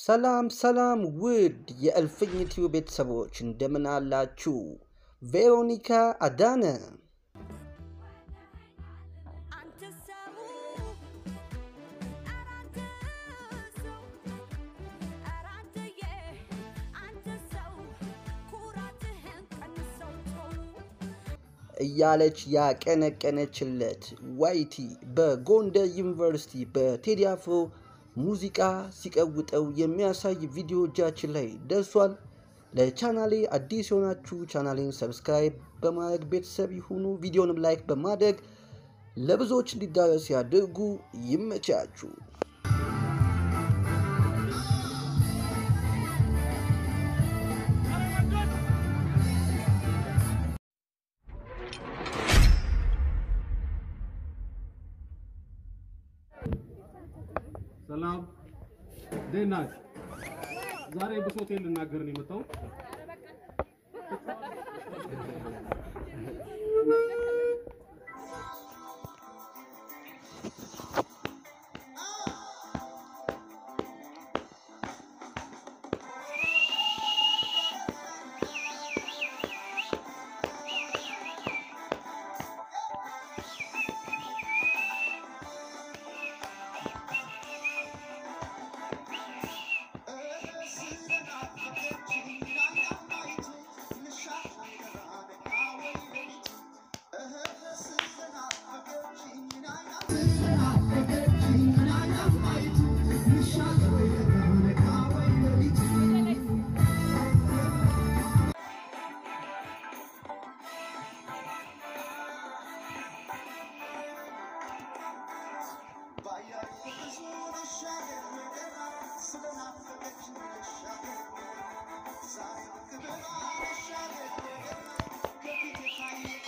ሰላም ሰላም ውድ የእልፍኝ ቲዩብ ቤተሰቦች እንደምን አላችሁ? ቬሮኒካ አዳነ አንተ ሰው ኧረ አንተ ሰው ኧረ አንተዬ አንተ ሰው ኩራትህን ቀንሰው ተው እያለች ያቀነቀነችለት ዋይቲ በጎንደር ዩኒቨርሲቲ በቴዲ አፍሮ ሙዚቃ ሲቀውጠው የሚያሳይ ቪዲዮ እጃችን ላይ ደርሷል። ለቻናሌ አዲስ የሆናችሁ ቻናሌን ሰብስክራይብ በማድረግ ቤተሰብ ይሁኑ። ቪዲዮንም ላይክ በማድረግ ለብዙዎች እንዲዳረስ ያድርጉ። ይመቻችሁ። ሰላም እንዴት ናችሁ? ዛሬ ብሶቴን ልናገር ነው የመጣሁት። Thank you.